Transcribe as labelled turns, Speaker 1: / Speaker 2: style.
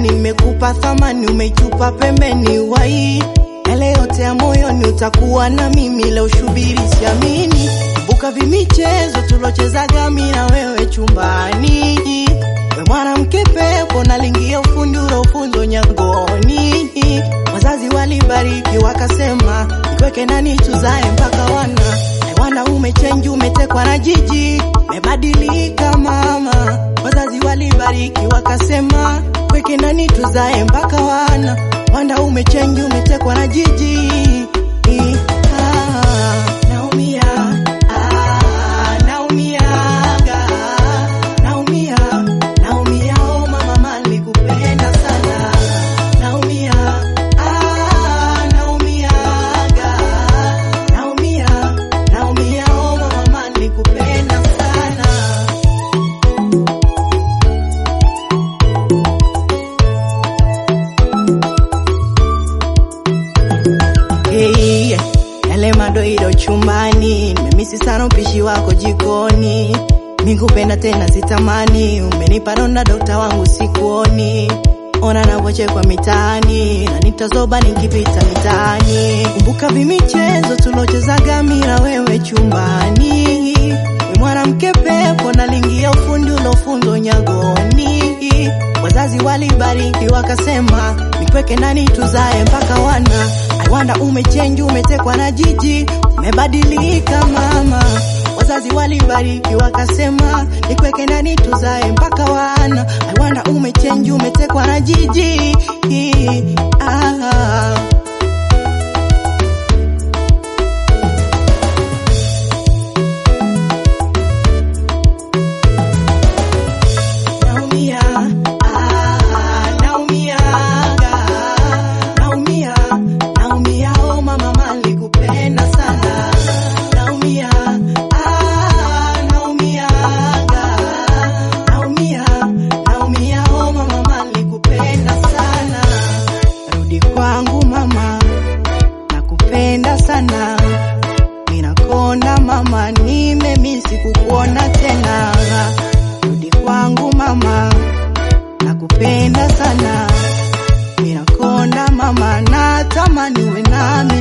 Speaker 1: gani nimekupa thamani, umeitupa pembeni wai yale yote ya moyoni, utakuwa na mimi leo, shubiri siamini. Kumbuka vimichezo tulochezaga mimi na wewe chumbani, we mwanamke pepo, nalingia ufundi ulofunzo nyangoni. Wazazi walibariki wakasema, nikweke nani tuzae mpaka wana wana umechenji, umetekwa na jiji, umebadilika mama. Wazazi walibariki wakasema, kweke nani tuzae mpaka wana wanda umechenji, umetekwa na jiji. Ah, naumia, ah, naumiaga, naumia, naumia, oh mama, mali kupenda sana, naumia, ah, naumiaga, naumia, naumia, oh mama, mali kupenda sana. Hey, yale madoido chumbani, nimemisi sana upishi wako jikoni. Mikupenda tena sitamani, umenipa donda dokta wangu sikuoni. Ona navochekwa mitaani, na nitazoba nikipita mitaani. Kumbuka vimichezo tulochezaga mimi na wewe chumbani. We mwanamke pepo, nalingia ufundi ulofunzo nyagoni. Wazazi walibariki wakasema, nikweke nani tuzae mpaka wana Aiwanda umechenji, umetekwa na jiji, umebadilika mama. Wazazi walibariki wakasema, nikweke nani tuzae mpaka wana Aiwanda umechenji, umetekwa na jiji ah. Naumia, ah, naumiaga, naumia, naumia, oh mama, mali kupenda sana. Naumia, ah, naumiaga, naumia, naumia, oh mama, mali kupenda sana. Rudi kwangu mama, nakupenda sana. Ninakonda mama, nimemisi kukuona tena. Rudi kwangu mama, nakupenda sana. Ninakonda mama, natamani uwe nami